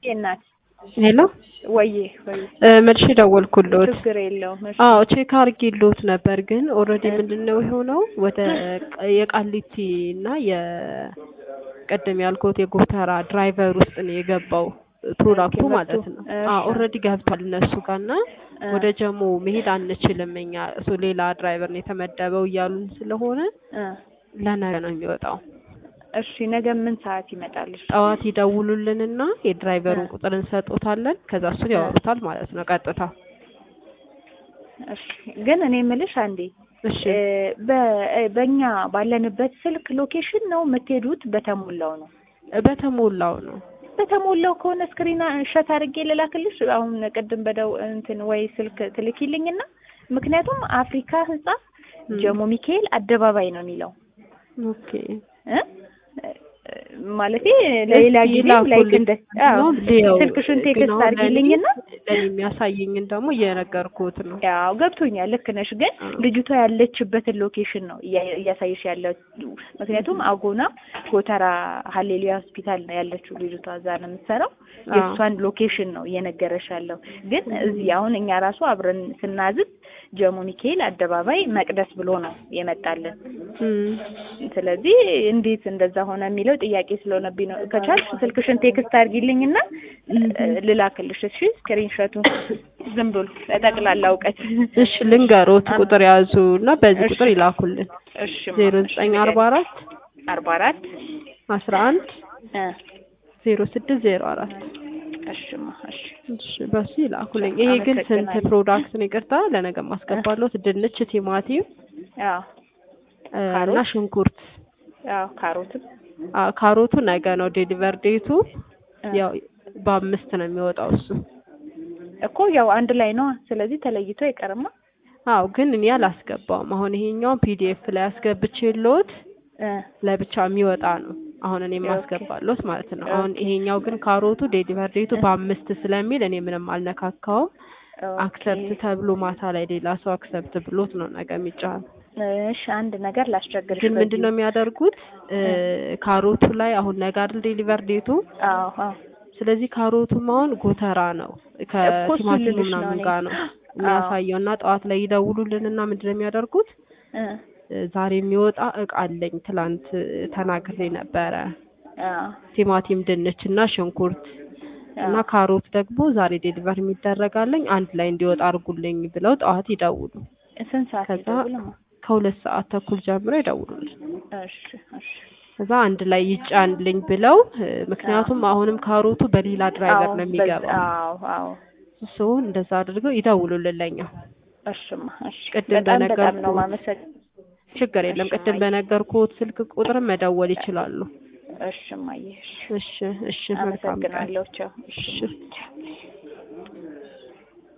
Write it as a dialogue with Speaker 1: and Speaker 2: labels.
Speaker 1: እናት
Speaker 2: ሄሎ
Speaker 1: ወዬ ወዬ
Speaker 2: እ መልሼ ደወልኩልዎት።
Speaker 1: ችግር የለውም። እሺ
Speaker 2: አዎ ቼክ አድርጌልዎት ነበር፣ ግን ኦልሬዲ ምንድን ነው የሆነው ወደ የቃሊቲ እና የቀደም ያልኩት የጎተራ ድራይቨር ውስጥ ነው የገባው ፕሮዳክቱ
Speaker 1: ኦኬ፣
Speaker 2: ማለት
Speaker 1: መጡ።
Speaker 2: ነው።
Speaker 1: እሺ።
Speaker 2: አዎ ኦልሬዲ ገብቷል እነሱ ጋር እና
Speaker 1: እ
Speaker 2: ወደ ጀሞ መሄድ አንችልም እኛ እሱ ሌላ ድራይቨር ነው የተመደበው እያሉን ስለሆነ
Speaker 1: እ
Speaker 2: ለነገ ነው የሚወጣው።
Speaker 1: እሺ ነገ ምን ሰዓት ይመጣል? እሺ
Speaker 2: ጠዋት ይደውሉልንና የድራይቨሩን
Speaker 1: እ
Speaker 2: ቁጥር እንሰጦታለን። ከዛ እሱን
Speaker 1: እ
Speaker 2: ያወሩታል ማለት ነው ቀጥታ።
Speaker 1: እሺ ግን እኔ የምልሽ አንዴ
Speaker 2: እሺ
Speaker 1: እ በ- እ በእኛ ባለንበት ስልክ ሎኬሽን ነው የምትሄዱት? በተሞላው ነው?
Speaker 2: በተሞላው ነው።
Speaker 1: በተሞላው ከሆነ ስክሪን ሸት አድርጌ ልላክልሽ። አሁን ቅድም በደው እንትን ወይ ስልክ ትልኪልኝና ምክንያቱም አፍሪካ ህንጻ
Speaker 2: እም፣
Speaker 1: ጀሞ ሚካኤል አደባባይ ነው የሚለው
Speaker 2: ኦኬ
Speaker 1: እ ማለቴ ለሌላ
Speaker 2: እስኪ
Speaker 1: ጊዜ ላይክ
Speaker 2: ላኩልኝ
Speaker 1: እንደ አዎ
Speaker 2: ነው ሊየው
Speaker 1: ስልክሽን
Speaker 2: ግን
Speaker 1: ቴክስት
Speaker 2: አሁን ለእኔ
Speaker 1: አድርጊልኝና
Speaker 2: ለእኔ የሚያሳየኝን ደግሞ እየነገርኩት ነው።
Speaker 1: ያው ገብቶኛል። ልክ ነሽ። ግን
Speaker 2: አዎ።
Speaker 1: ልጅቷ ያለችበትን ሎኬሽን ነው እያ- እያሳየሽ ያለው። ምክንያቱም አጎና ጎተራ ሀሌሉያ ሆስፒታል ነው ያለችው ልጅቷ፣ እዛ ነው የምትሰራው።
Speaker 2: አዎ
Speaker 1: የእሷን ሎኬሽን ነው እየነገረሽ ያለው። ግን እዚህ አሁን እኛ ራሱ አብረን ስናዝዝ ጀሞ ሚካኤል አደባባይ መቅደስ ብሎ ነው የመጣልን።
Speaker 2: እም፣
Speaker 1: ስለዚህ እንዴት እንደዛ ሆነ የሚለው ጥያቄ ስለሆነብኝ ነው። ከቻልሽ ስልክሽን ቴክስት አድርጊልኝና
Speaker 2: እም፣
Speaker 1: ልላክልሽ። እሺ ስክሪንሾቱ ዝም ብሎ ለጠቅላላ እውቀት።
Speaker 2: እሺ ልንገሮት ቁጥር ያዙ እና በዚህ
Speaker 1: እሺ
Speaker 2: ቁጥር ይላኩልን
Speaker 1: እሺ
Speaker 2: ዜሮ ዘጠኝ አርባ አራት
Speaker 1: አርባ አራት
Speaker 2: አስራ አንድ
Speaker 1: እ
Speaker 2: ዜሮ ስድስት ዜሮ አራት
Speaker 1: እሺማ እሺ
Speaker 2: እሺ በሱ ይላኩልኝ። ይሄ ግን ስንት
Speaker 1: አመሰግናለሁ።
Speaker 2: ፕሮዳክት ነው? ይቅርታ ለነገ ማስገባለሁት ድንች፣ ቲማቲም
Speaker 1: አዎ
Speaker 2: እ እና
Speaker 1: ካሮት
Speaker 2: ሽንኩርት።
Speaker 1: አዎ ካሮትም
Speaker 2: አ ካሮቱ ነገ ነው ዴሊቨር ዴቱ።
Speaker 1: እ
Speaker 2: ያው በአምስት ነው የሚወጣው እሱ።
Speaker 1: እኮ ያው አንድ ላይ ነው። ስለዚህ ተለይቶ አይቀርማ።
Speaker 2: አዎ ግን እኔ አላስገባውም። አሁን ይሄኛውን ፒዲኤፍ ላይ አስገብቼልዎት
Speaker 1: እ
Speaker 2: ለብቻ የሚወጣ ነው። አሁን እኔ
Speaker 1: ኦኬ
Speaker 2: ማስገባለሁት ማለት ነው። አሁን
Speaker 1: ኦኬ
Speaker 2: ይሄኛው ግን ካሮቱ ዴሊቨር ዴቱ
Speaker 1: እ
Speaker 2: በአምስት ስለሚል እኔ ምንም አልነካካውም።
Speaker 1: ኦኬ
Speaker 2: አክሰፕት ተብሎ ማታ ላይ ሌላ ሰው አክሰፕት ብሎት ነው ነገ የሚጫነው።
Speaker 1: እሺ አንድ ነገር ላስቸግርሽ
Speaker 2: ግን ምንድን
Speaker 1: በዚሁ
Speaker 2: ነው የሚያደርጉት እ
Speaker 1: እ
Speaker 2: ካሮቱ ላይ አሁን ነገ አይደል ዴሊቨር ዴቱ።
Speaker 1: አዎ አዎ
Speaker 2: ስለዚህ ካሮቱም አሁን ጎተራ ነው
Speaker 1: እኮ እሱን
Speaker 2: ከቲማቲሙ
Speaker 1: ልልሽ ነው
Speaker 2: ምናምን
Speaker 1: እኔ።
Speaker 2: ጋር ነው
Speaker 1: አዎ
Speaker 2: የሚያሳየው እና ጠዋት ላይ ይደውሉልንና ምንድን ነው የሚያደርጉት
Speaker 1: እ
Speaker 2: እ ዛሬ የሚወጣ እቃ አለኝ ትላንት ተናግሬ ነበረ
Speaker 1: አዎ
Speaker 2: ቲማቲም፣ ድንች እና ሽንኩርት እና
Speaker 1: አዎ
Speaker 2: ካሮት ደግሞ ዛሬ ዴሊቨር የሚደረጋለኝ አንድ ላይ እንዲወጣ አድርጉልኝ ብለው ጠዋት ይደውሉ።
Speaker 1: ስንት ሰዓት
Speaker 2: ከዛ
Speaker 1: ይደውልማ?
Speaker 2: ከሁለት ሰዓት ተኩል ጀምሮ ይደውሉልን።
Speaker 1: እሺ እሺ
Speaker 2: ከዛ አንድ ላይ ይጫንልኝ ብለው እ
Speaker 1: አዎ
Speaker 2: ምክንያቱም አሁንም ካሮቱ በሌላ ድራይቨር
Speaker 1: አዎ
Speaker 2: ነው
Speaker 1: በዛ
Speaker 2: የሚገባው።
Speaker 1: አዎ አዎ
Speaker 2: እሱ እንደዛ አድርገው ይደውሉልን ለኛ።
Speaker 1: እሽማ እሺ
Speaker 2: ቅድም
Speaker 1: በጣም በጣም ነው
Speaker 2: በነገርኩት
Speaker 1: ማመሰግ
Speaker 2: ችግር የለም።
Speaker 1: እሽማ
Speaker 2: ቅድም በነገርኩት ስልክ ቁጥርም መደወል ይችላሉ።
Speaker 1: እሽማ እሺ
Speaker 2: እሺ እሺ መልካም ቀን።
Speaker 1: አመሰግናለሁ ቻው
Speaker 2: እሺ
Speaker 1: እሽማ